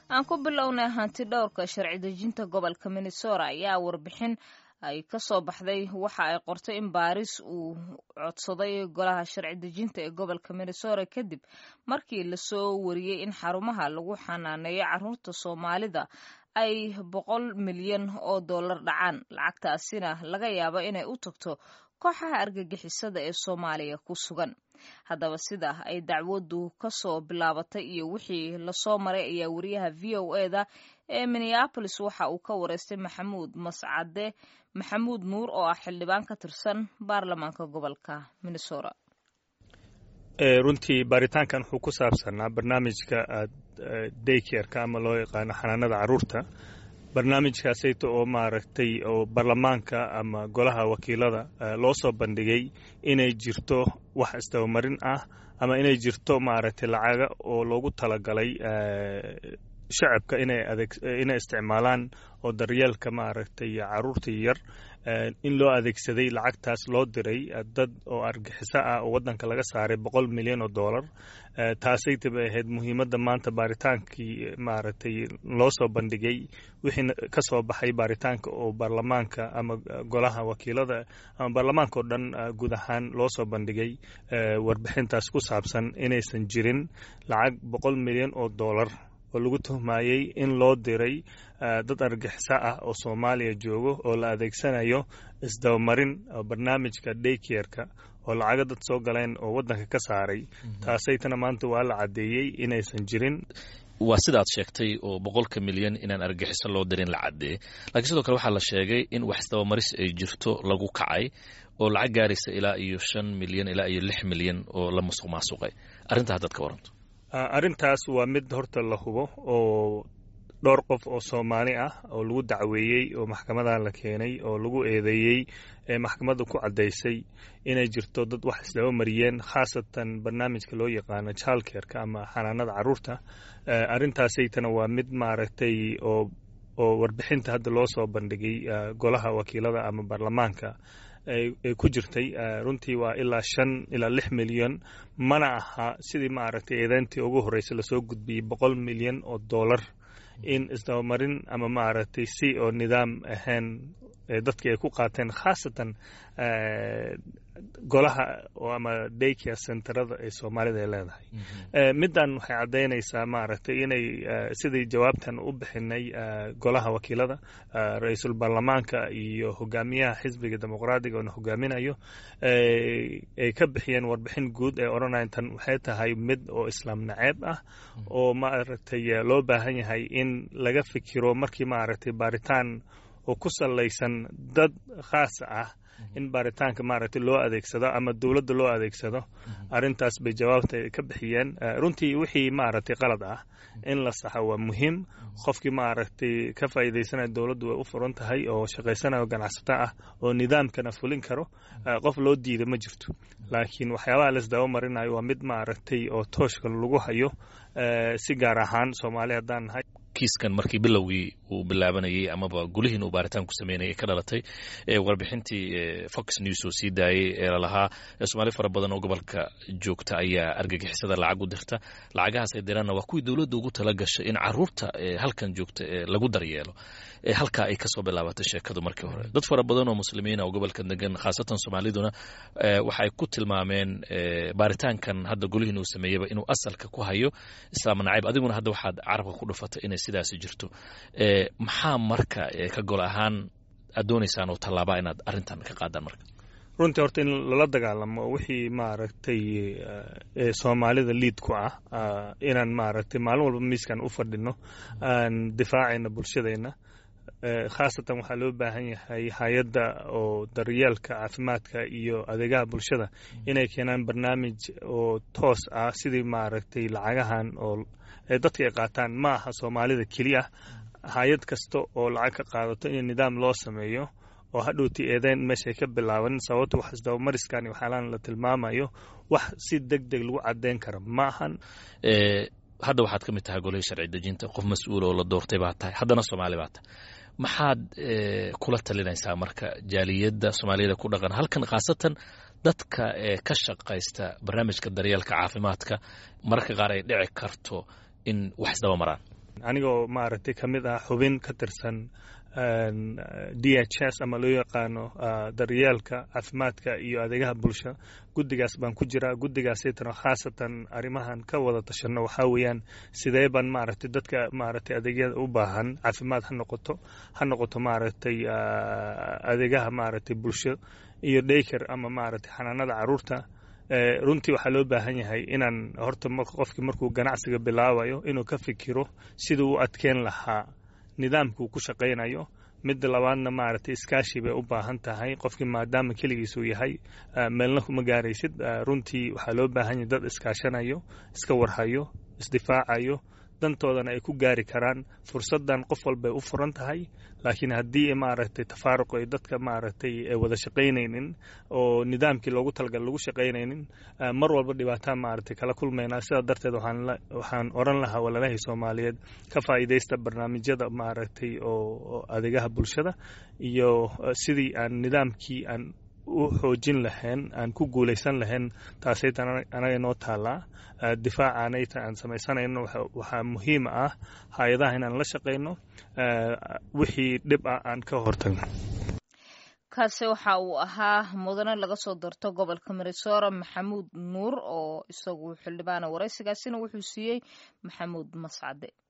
aan ku bilownay hanti dhowrka sharci dejinta gobolka minnesota ayaa warbixin ay ka soo baxday waxa ay qortay in baaris uu codsaday golaha sharci dejinta ee gobolka minnesota kadib markii lasoo wariyey in xarumaha lagu xanaaneeyo caruurta soomaalida ay boqol milyan oo dollar dhacaan lacagtaasina laga yaabo inay u tagto kooxaha argagixisada ee soomaaliya ku sugan haddaba sida ay dacwaddu ka soo bilaabatay iyo wixii lasoo maray ayaa wariyaha v o eda ee minneabolis waxa uu ka wareystay maxamuud mascade maxamuud nuur oo ah xildhibaan ka tirsan baarlamaanka gobolka minnesota runtii baaritaankan wuxuu ku saabsanaa barnaamijka daykerka ama loo yaqaano xanaanada caruurta barnaamijkaasayta oo maaragtay oo baarlamaanka ama golaha wakiilada loo soo bandhigay inay jirto wax isdabamarin ah ama inay jirto maaragtay lacaga oo loogu talagalay shacabka inay isticmaalaan oo daryeelka maaragtay caruurta yar in loo adeegsaday lacagtaas loo diray dad oo argixiso ah oo waddanka laga saaray boqol milyan oo dollar taasayta bay ahayd muhiimadda maanta baaritaankii maaragtay loo soo bandhigay wixii ka soo baxay baaritaanka oo baarlamaanka ama golaha wakiilada ama baarlamaanka oo dhan guud ahaan loo soo bandhigay warbixintaas ku saabsan inaysan jirin lacag boqol milyan oo dollar oo lagu tuhmayey in loo diray dad argixiso ah oo soomaaliya joogo oo la adeegsanayo isdabamarin barnaamijka daykerka oo lacago dad soo galeen oo waddanka ka saaray taasaytana maanta waa la caddeeyey inaysan jirin waa sidaad sheegtay oo boqolka milyan inaan argixiso loo dirin la caddeeyey laakiin sidoo kale waxaa la sheegay in wax isdabamaris ay jirto lagu kacay oo lacag gaaraysa ilaa iyo shan milyan ilaa iyo lix milyan oo la musuq maasuqay arrintaa haddaad ka waranto arrintaas waa mid horta la hubo oo dhowr qof oo soomaali ah oo lagu dacweeyey oo maxkamadan la keenay oo lagu eedeeyey ee maxkamadda ku caddaysay inay jirto dad wax isdaba mariyeen khaasatan barnaamijka loo yaqaano jaalkerka ama xanaanada caruurta arrintaasaytana waa mid maaragtay oo oo warbixinta hadda loo soo bandhigay golaha wakiilada ama baarlamaanka ay ku jirtay runtii waa ilaa shan ilaa lix milyan mana aha sidii maaragtay eedeyntii ugu horreysay lasoo gudbiyey boqol milyan oo dollar in isdabamarin ama maaragtay si oo nidaam ahayn dadkii ay ku qaateen khaasatan golaha ama daycare centerada ee soomaalida ay leedahay middan waxay caddaynaysaa maaragtay inay sidii jawaabtan u bixinay golaha wakiilada ra-iisul baarlamaanka iyo hogaamiyaha xisbiga dimuqraadiga oona hogaaminayo ay ka bixiyeen warbixin guud ee odhanayan tan waxay tahay mid oo islaam naceeb ah oo maaragtay loo baahan yahay in laga fikiro markii maaragtay baaritaan oo ku salaysan dad khaas ah in baaritaanka maaragtay loo adeegsado ama dowladda loo adeegsado arrintaas bay jawaabta ka bixiyeen runtii wixii maaragtay qalad ah in la saxo waa muhiim qofkii maaragtay ka faa'iidaysanaya dowladdu way u furan tahay oo shaqaysanayo ganacsato ah oo nidaamkana fulin karo qof loo diida ma jirto laakiin waxyaabaha laisdaba marinayo waa mid maaragtay oo tooshka lagu hayo si gaar ahaan soomaali haddaan nahay kiiskan markii bilowgii uu bilaabanayey amaba gulihiin uu baaritaan ku sameynayay ka dhalatay warbixintii fox news oo sii daayey ee lalahaa soomaali fara badan oo gobolka joogta ayaa argagixisada lacag u dirta lacagahaas ay diraanna waa kuwii dowladda ugu tala gashay in caruurta halkan joogta lagu daryeelo halkaa ay kasoo bilaabatay sheekadu markii hore dad fara badan oo muslimiina oo gobolka degan khaasatan soomaaliduna waxay ku tilmaameen baaritaankan hadda golihiin uu sameeyeyba inuu asalka ku hayo islaam nacayb adiguna hadda waxaad carabka ku dhufatay inay sidaasi jirto maxaa marka ka gol ahaan aad doonaysaan oo tallaabaa inaad arrintan ka qaadaan marka runtii horta in lala dagaalamo wixii maaragtay soomaalida liid ku ah inaan maaragtay maalin walba miiskan u fadhino aan difaacayna bulshadeenna khaasatan waxaa loo baahan yahay hay-adda oo daryeelka caafimaadka iyo adeegaha bulshada inay keenaan barnaamij oo toos ah sidii maaragtay lacagahan oo dadka ay qaataan ma aha soomaalida keliya hay-ad kasta oo lacag ka qaadato in nidaam loo sameeyo oo hadhowti eedeyn meeshay ka bilaaban sababto wax isdabamariskan waxyaalaan la tilmaamayo wax si deg deg lagu caddeyn kara ma ahan hadda waxaad ka mid tahay golihii sharci dejinta qof mas-uul oo la doortay baa tahay haddana soomaali baa tahay maxaad kula talinaysaa marka jaaliyadda soomaaliyada ku dhaqan halkan khaasatan dadka ka shaqaysta barnaamijka daryeelka caafimaadka mararka qaar ay dhici karto in wax isdaba maraan anigoo maaragtay ka mid ah xubin ka tirsan d h s ama loo yaqaano daryeelka caafimaadka iyo adeegaha bulsho guddigaas baan ku jiraa guddigaasaytana khaasatan arrimahan ka wada tashanno waxaa weeyaan sidee baan maaragtay dadka maaragtay adeegyada u baahan caafimaad ha noqoto ha noqoto maaragtay adeegaha maaragtay bulsho iyo dayker ama maaragtay xanaanada caruurta runtii waxaa loo baahan yahay inaan horta qofkii markuu ganacsiga bilaabayo inuu ka fikiro siduu u adkeen lahaa nidaamkuu ku shaqaynayo midda labaadna maaragtay iskaashi bay u baahan tahay qofkii maadaama keligiisuu yahay meelna kuma gaaraysid runtii waxaa loo baahan yahay dad iskaashanayo iska warhayo isdifaacayo dantoodana ay ku gaari karaan fursaddan qof walbay u furan tahay laakiin haddii maaragtay tafaaruq ay dadka maaragtay wada shaqaynaynin oo nidaamkii loogu talagal lagu shaqaynaynin mar walba dhibaataa maaragtay kala kulmaynaa sidaa darteed waxaan oran lahaa walaalahii soomaaliyeed ka faa'iidaysta barnaamijyada maaragtay oo adeegaha bulshada iyo sidii aan nidaamkii aan u xoojin lahayn aan ku guulaysan lahayn taasayta anaga noo taallaa difaacaanayta aan samaysanayno waxaa muhiim ah hay-adaha inaan la shaqayno wixii dhib ah aan ka hortagno kaasi waxa uu ahaa mudane laga soo doorto gobolka minesora maxamuud nuur oo isagu xildhibaana waraysigaasina wuxuu siiyey maxamuud mascade